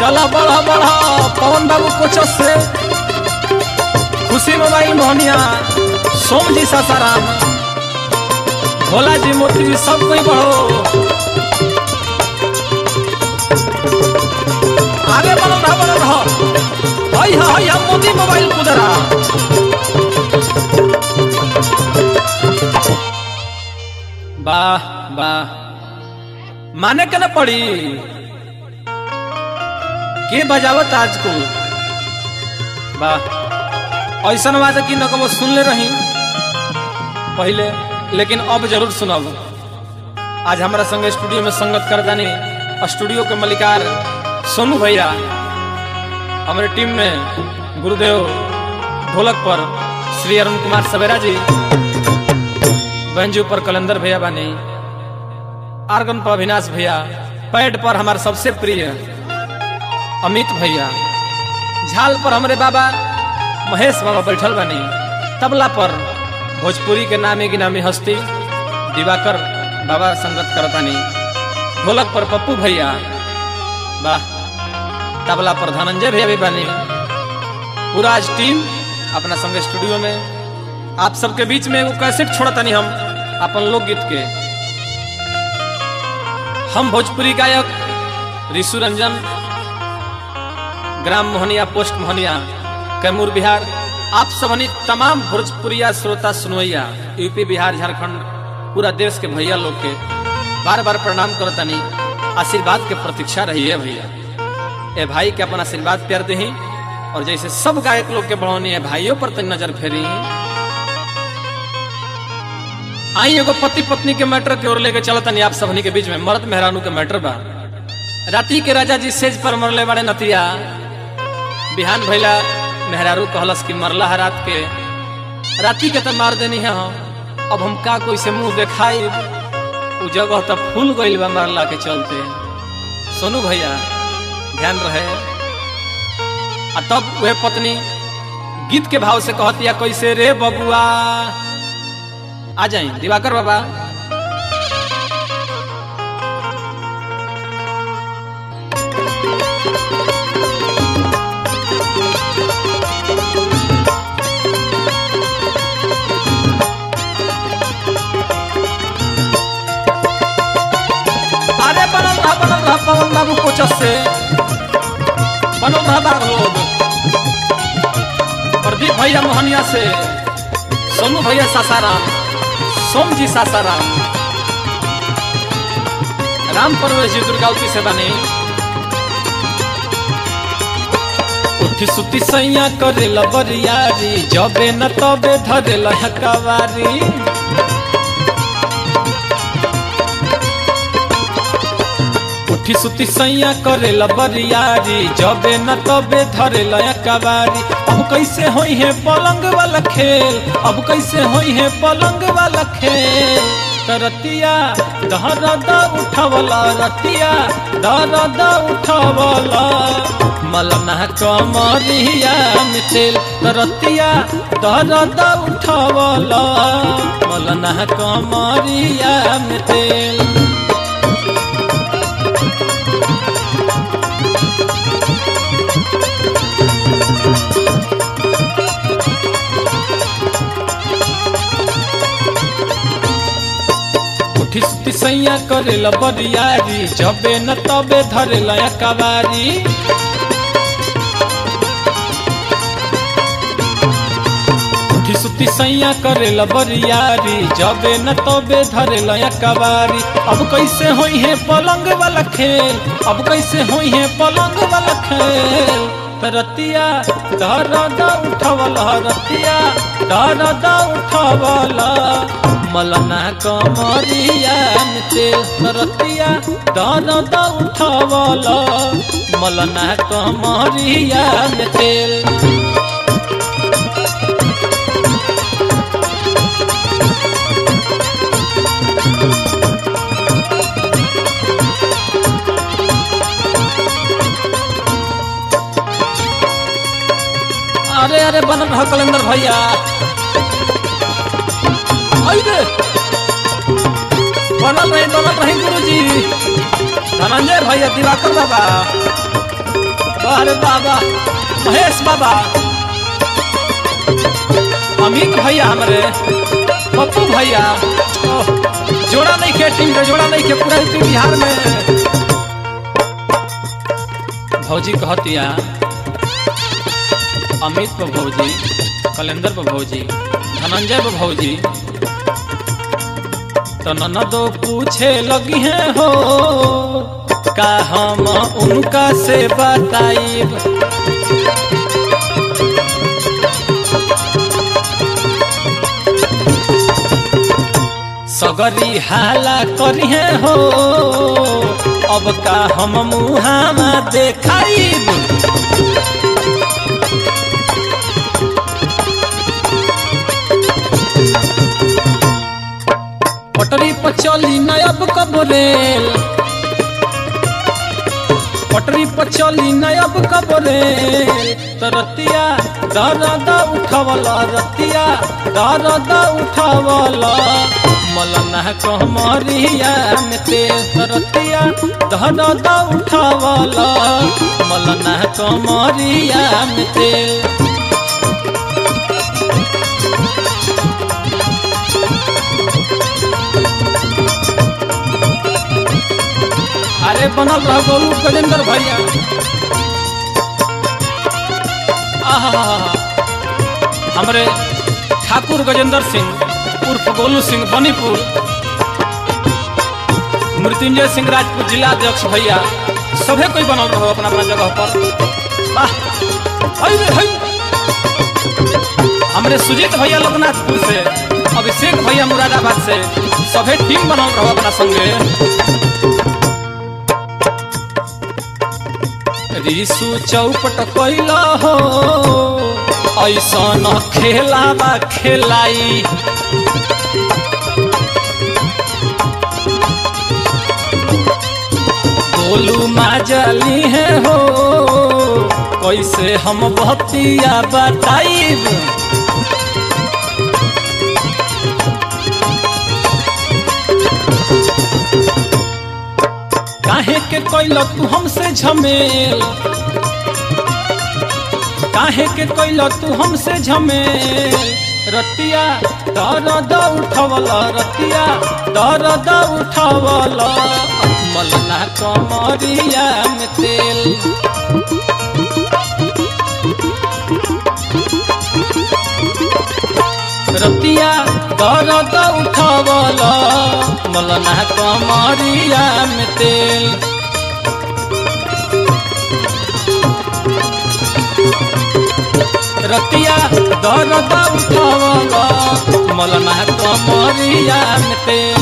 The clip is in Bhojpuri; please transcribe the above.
चला बढ़ा बढ़ा पवन बाबू कोच से खुशी मोबाइल मोहनिया सोम जी सासाराम भोला जी मोती जी सब कोई बढ़ो आगे बढ़ो रहा बढ़ो रहा हई हा हई हम मोदी मोबाइल कुदरा वाह वाह माने के न पड़ी के बजावत आज को वाह ऐसा बात कि न कबो सुन ले रही पहले लेकिन अब जरूर सुनब आज हमारा संग स्टूडियो में संगत कर जानी स्टूडियो के मलिकार सोनू भैया हमारे टीम में गुरुदेव ढोलक पर श्री अरुण कुमार सवेरा जी बहनजी पर कलंदर भैया बानी आर्गन पर अविनाश भैया पैड पर हमारे सबसे प्रिय अमित भैया झाल पर हमारे बाबा महेश बाबा बैठल बानी तबला पर भोजपुरी के नामी गिनामी हस्ती दिवाकर बाबा संगत करतानी ढोलक पर पप्पू भैया वाह तबला पर धनंजय भैया भी बानी पूरा आज टीम अपना संग स्टूडियो में आप सबके बीच में एगो कैसेट छोड़तानी हम अपन लोकगीत के हम भोजपुरी गायक ऋषु रंजन ग्राम मोहनिया पोस्ट मोहनिया कैमूर बिहार आप सबनी तमाम भोजपुरिया श्रोता सुनवैया यूपी बिहार झारखंड पूरा देश के भैया लोग के बार बार प्रणाम करतनी आशीर्वाद के प्रतीक्षा रही है भैया ए भाई के अपन आशीर्वाद प्यार दही और जैसे सब गायक लोग के बढ़ौनी है भाइयों पर तक नजर फेरी आई एगो पति पत्नी के मैटर की ओर लेके चलतनी आप सबनी के बीच में मर्द मेहरानू के मैटर बा राती के राजा जी सेज पर मरले बड़े नतिया बिहान भैला मेहरारू कहलस कि मरला है रात के राती के तो मार देनी है हम अब हम का कोई से मुंह देखाई उ जगह तो फूल गइल बा मरला के चलते सोनू भैया ध्यान रहे आ तब वह पत्नी गीत के भाव से कहतिया कैसे रे बबुआ आ जाए दिवाकर बाबा अरे बनल रहा बनल रहा पवन बाबू कोचस से बनल रहा बाग लोग प्रदीप भैया मोहनिया से सोनू भैया सासाराम सोम जी सासाराम राम परवेश जी दुर्गावती से बने उठी सुती सैया करे बरियारी जबे न तबे धरे हकावारी उठी सुती सैया करे बरियारी जबे न तबे धरे कबारी अब कैसे होई है पलंग वाला खेल अब कैसे होई है पलंग वाला खेल रतिया दहरद उठवला रतिया दहरद उठवला मलना कमरिया में तेल रतिया दहरद उठवला मलना कमरिया में तेल उठी सुती सैया करे बरियारी जबे न तबे धरे कबारी उठी सुती सैया करे बरियारी जबे न तबे धरे कबारी अब कैसे होई है पलंग वाला खेल अब कैसे होई है पलंग वाला खेल रतिया दरद उठवला रतिया दरद उठवला मलना कमरिया में तेल रतिया दरद उठवला मलना कमरिया में तेल अरे अरे बनल रह कलेंदर भैया आई रे बनल रही बनल रही गुरुजी धनंजय भैया दिवाकर बाबा अरे बाबा महेश बाबा अमित भैया हमारे पप्पू भैया ओह, जोड़ा नहीं के टीम के जोड़ा नहीं के पूरा यूपी बिहार में भौजी कहतिया अमित पर भौजी कलेंदर पर भौजी धनंजय पर भौजी तो ननदो पूछे लगी है हो का हम उनका से बताइब सगरी हाला करिहे हो अब का हम मुहामा देखाइब पटरी पर चली न अब कब रेल पटरी पर चली न अब कब रेल तो रतिया दर्द उठवला रतिया दर्द उठवला मलना कहमरिया में तेल तो रतिया दर्द उठवला मलना कहमरिया में तेल अरे बनल रह गोलू गजेंद्र भैया आहा हमरे ठाकुर गजेंद्र सिंह उर्फ गोलू सिंह बनीपुर मृत्युंजय सिंह राजपूत जिला अध्यक्ष भैया सभे कोई बनल रहो अपना अपना जगह पर वाह हई रे हई हमरे सुजीत भैया लोकनाथपुर से अभिषेक भैया मुरादाबाद से सभे टीम बनल रहो अपना संगे रिसु चौपट कैला हो ऐसा न खेला बा खेलाई गोलू माजली है हो कैसे हम बतिया बताइब काहे के कैल तू हमसे झमेल काहे के कैल तू हमसे झमेल रतिया दर्द उठवला रतिया दर्द उठवला मलना कमरिया में तेल रतिया दर्द उठवला मलना कमरिया में तेल रतिया दर्द उठवला मलना कमरिया में तेल